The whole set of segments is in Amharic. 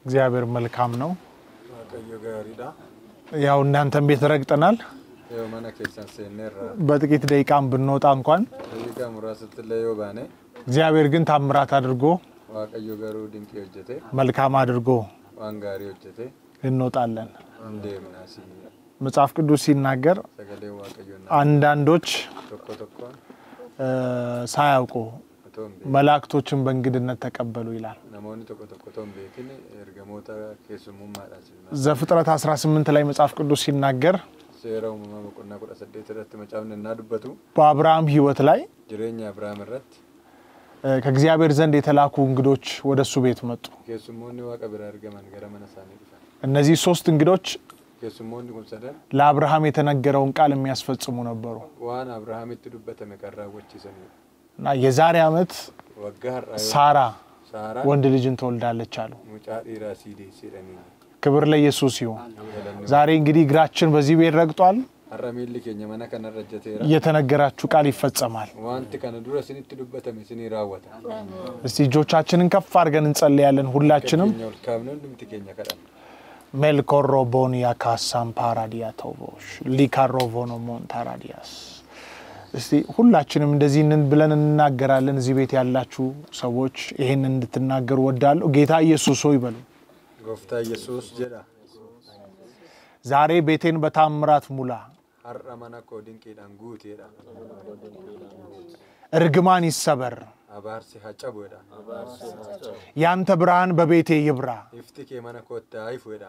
እግዚአብሔር መልካም ነው። Waaqayyo gaariidha. ያው እናንተን ቤት ረግጠናል። Yoo mana keessan seenneerra በጥቂት ደቂቃም ብንወጣ እንኳን daqiiqaa muraasatti illee yoo baane እግዚአብሔር ግን ታምራት አድርጎ Waaqayyo garuu dinqii hojjete መልካም አድርጎ waan gaarii hojjete እንወጣለን። hin deemnaas መጽሐፍ ቅዱስ ሲናገር sagalee waaqayyoon አንዳንዶች tokko tokkoon እ፣ ሳያውቁ otoo hin beekin መላእክቶችን በእንግድነት ተቀበሉ ይላል። namoonni tokko tokko otoo hin beekin ergamoota keessummummaadhaan ዘፍጥረት 18 ላይ መጽሐፍ ቅዱስ ሲናገር seera uumamaa boqonnaa kudha saddeet irratti macaafni innaa dubbatu በአብርሃም ሕይወት ላይ jireenya Abrahaam irratti እ፣ ከእግዚአብሔር ዘንድ የተላኩ እንግዶች ወደ እሱ ቤት መጡ። keessummoonni waaqa biraa argaman gara mana isaanii dhufan. እነዚህ ሶስት እንግዶች Keessummoonni kun sadan ለአብርሃም የተነገረውን ቃል የሚያስፈጽሙ ነበሩ waan Abrahaamitti dubbatame kan raawwachiisanidha. እና የዛሬ ዓመት Waggaa har'aa yoo ሳራ Saaraan ወንድ ልጅን ትወልዳለች አሉ። mucaa dhiiraa sii deesseedhanii ክብር ለኢየሱስ ይሁን። galanni ዛሬ እንግዲህ እግራችን በዚህ ቤት ረግጧል። har'a miilli keenya mana kanarra ejjateera. የተነገራችሁ ቃል ይፈጸማል። Wanti kana dura isinitti dubbatame isinii raawwata. እስቲ እጆቻችንን ከፍ አድርገን እንጸልያለን። ሁላችንም Keenya ol kaafne hundumti keenya kadhanna. ሜልኮሮቦኒያ ካሳም ፓራዲያ ተውቦሽ ሊካሮቮኖ ሞንታራዲያስ እስቲ ሁላችንም እንደዚህ ንን ብለን እንናገራለን። እዚህ ቤት ያላችሁ ሰዎች ይህን እንድትናገሩ ወዳለሁ። ጌታ ኢየሱስ ሆይ በሉ። Gooftaa Yesuus jedha. ዛሬ ቤቴን በታምራት ሙላ፣ Har'a mana koo dinqiidhaan guuteedha. እርግማን ይሰበር፣ Abaarsi haa cabuedha. ያንተ ብርሃን በቤቴ ይብራ፣ Ifti kee mana kootti haa ifuedha.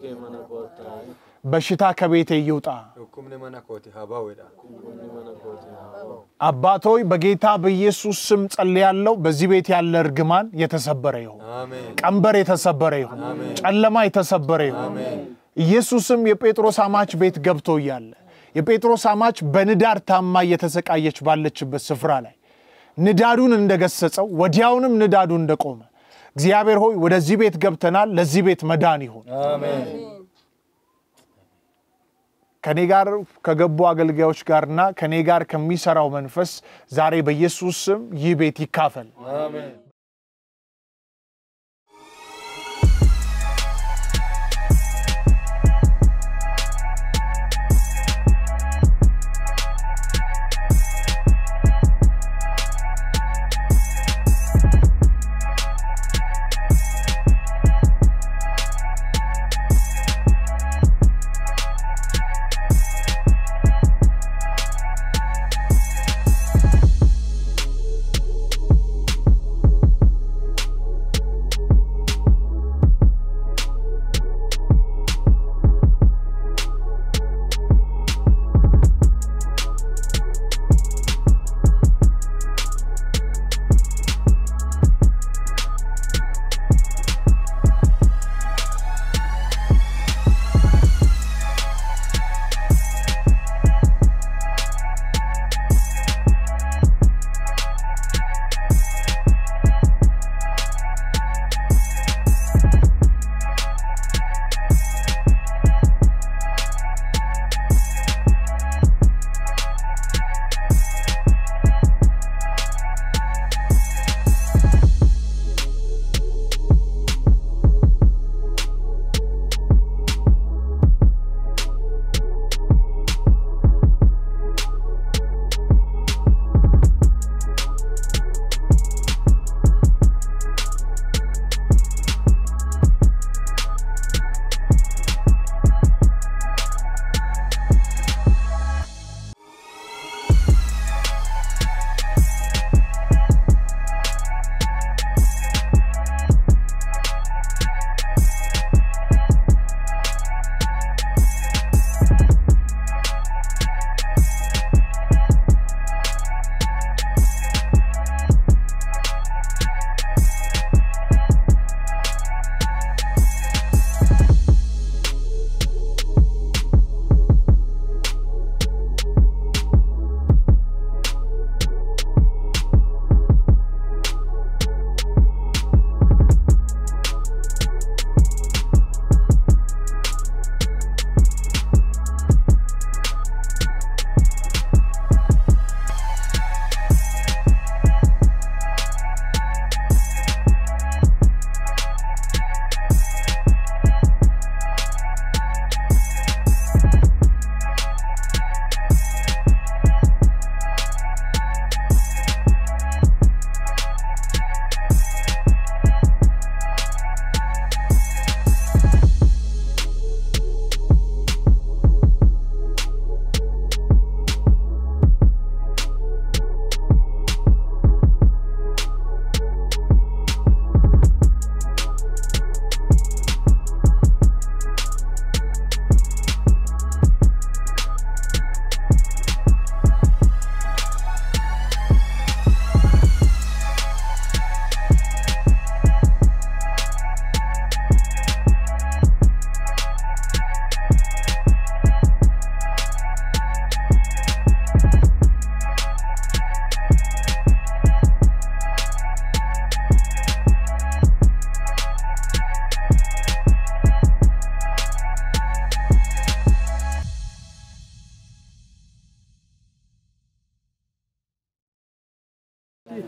በሽታ ከቤቴ ይውጣ። Dhukkubni mana kooti haa ba'uedha. አባቶይ በጌታ በኢየሱስ ስም ጸልያለሁ። በዚህ ቤት ያለ እርግማን የተሰበረ ይሁን፣ Ameen. ቀንበር የተሰበረ ይሁን፣ ጨለማ የተሰበረ ይሁን። ኢየሱስም የጴጥሮስ አማች ቤት ገብቶ እያለ የጴጥሮስ አማች በንዳድ ታማ እየተሰቃየች ባለችበት ስፍራ ላይ ንዳዱን እንደገሰጸው ወዲያውንም ንዳዱ እንደቆመ እግዚአብሔር ሆይ ወደዚህ ቤት ገብተናል፣ ለዚህ ቤት መዳን ይሁን። ከኔ ጋር ከገቡ አገልጋዮች ጋርና ከኔ ጋር ከሚሰራው መንፈስ ዛሬ በኢየሱስ ስም ይህ ቤት ይካፈል።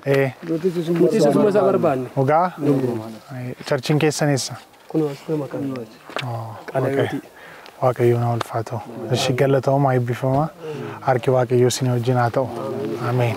ee Nuti isuma isaa barbaanne. dhugaa charchiin keessan eessa Kun asuma maqaan. Waaqayyo- waaqayyoon haa ulfaatu እሺ galatooma eebbifama harki waaqayyoo isin wajjin haa ta'u ameen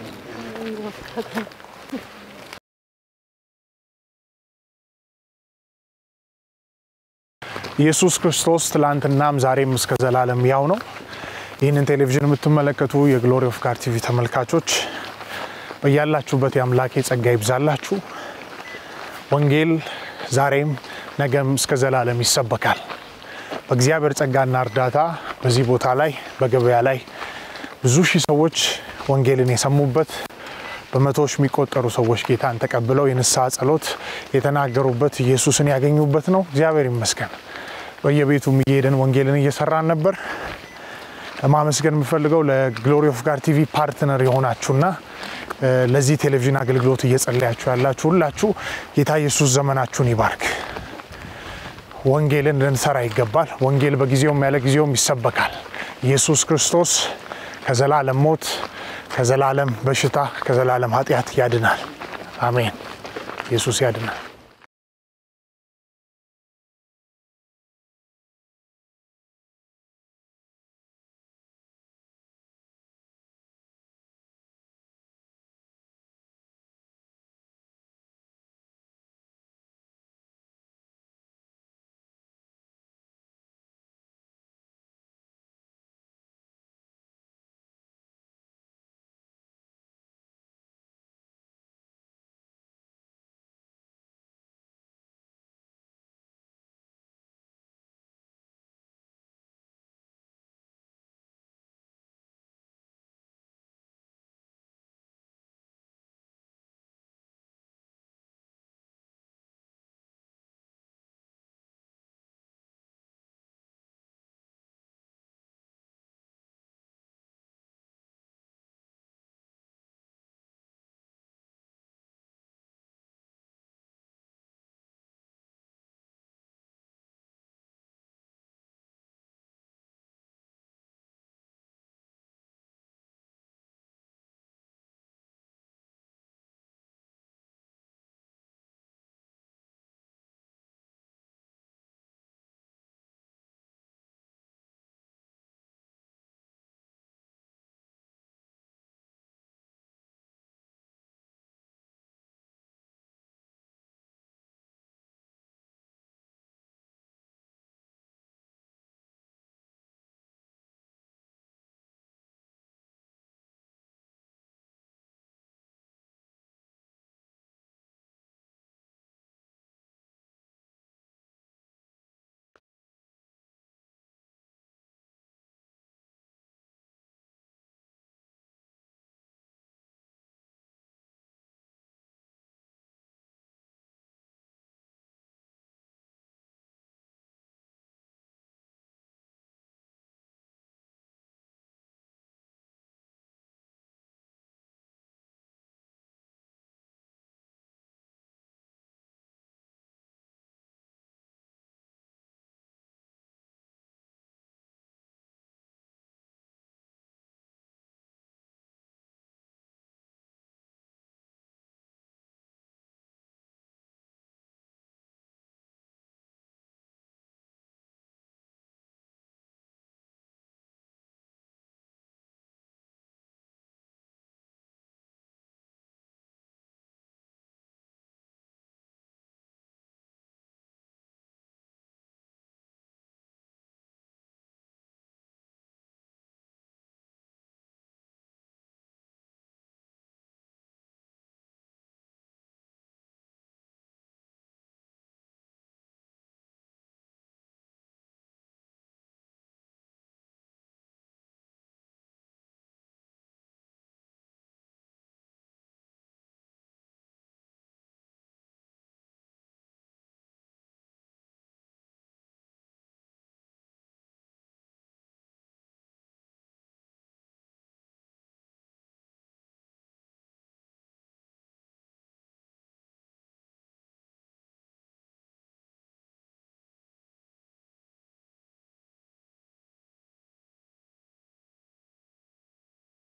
ኢየሱስ ክርስቶስ ትላንትናም ዛሬም እስከ ዘላለም ያው ነው። ይህንን ቴሌቪዥን የምትመለከቱ የግሎሪ ኦፍ ጋድ ቲቪ ተመልካቾች በያላችሁበት የአምላኬ ጸጋ ይብዛላችሁ። ወንጌል ዛሬም ነገም እስከ ዘላለም ይሰበካል። በእግዚአብሔር ጸጋና እርዳታ በዚህ ቦታ ላይ በገበያ ላይ ብዙ ሺህ ሰዎች ወንጌልን የሰሙበት በመቶዎች የሚቆጠሩ ሰዎች ጌታን ተቀብለው የንስሐ ጸሎት የተናገሩበት ኢየሱስን ያገኙበት ነው። እግዚአብሔር ይመስገን። በየቤቱ እየሄድን ወንጌልን እየሰራን ነበር። ማመስገን የምፈልገው ለግሎሪ ኦፍ ጋድ ቲቪ ፓርትነር የሆናችሁና እ፣ ለዚህ ቴሌቪዥን አገልግሎት እየጸለያችሁ ያላችሁ ሁላችሁ ጌታ ኢየሱስ ዘመናችሁን ይባርክ። ወንጌልን ልንሰራ ይገባል። ወንጌል በጊዜውም ያለ ጊዜውም ይሰበካል። ኢየሱስ ክርስቶስ ከዘላለም ሞት፣ ከዘላለም በሽታ፣ ከዘላለም ኃጢአት ያድናል። አሜን። ኢየሱስ ያድናል።